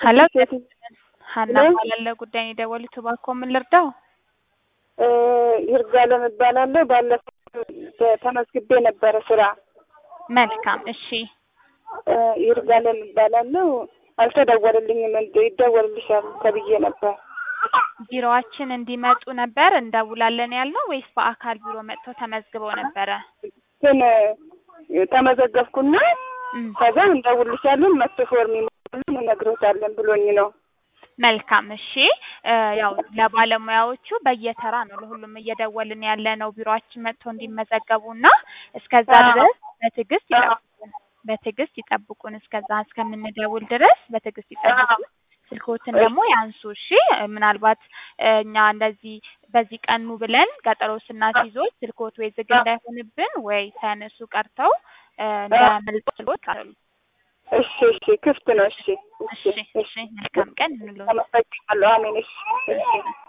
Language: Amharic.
ሀሎ ሴት ሀና ሄሎ? ባላለ ጉዳይ ነው የደወሉት። እባክዎ ምን ልርዳው? ይርጋለም እባላለሁ። ባለፈው ተመዝግቤ ነበረ ስራ። መልካም እሺ። እ ይርጋለም እባላለሁ። አልተደወለልኝም። እንደ ይደወልልሻል ተብዬ ነበር። ቢሮዋችን እንዲመጡ ነበር እንደውላለን ያልነው ወይስ በአካል ቢሮ መጥተው ተመዝግበው ነበረ? ግን ተመዘገብኩና እም፣ ከዛ እንደውልሻለን መጥቶ ፎርም ይሞላልን እነግሮታለን ብሎኝ ነው። መልካም እሺ። እ ያው ለባለሙያዎቹ በየተራ ነው ለሁሉም እየደወልን ያለ ነው ቢሮአችን መጥተው እንዲመዘገቡና እስከዛ አዎ። ድረስ በትዕግስት አዎ። ይጠብቁን። በትዕግስት ይጠብቁን። እስከዛ እስከምንደውል ድረስ በትዕግስት ይጠብቁን። ስልክዎትን ደግሞ ያንሱ እሺ። ምናልባት እ እኛ እንደዚህ በዚህ ቀኑ ብለን ቀጠሮ ስናስይዞት ስልክዎት ወይ ዝግ እንዳይሆንብን ወይ ሳያነሱ ቀርተው እ እንዳያመልጡ ስልክዎት አሉ። እሺ እሺ፣ ክፍት ነው። እሺ እሺ እሺ። መልካም ቀን እንለው። አመሰግናለሁ። አሜን። እሺ እሺ።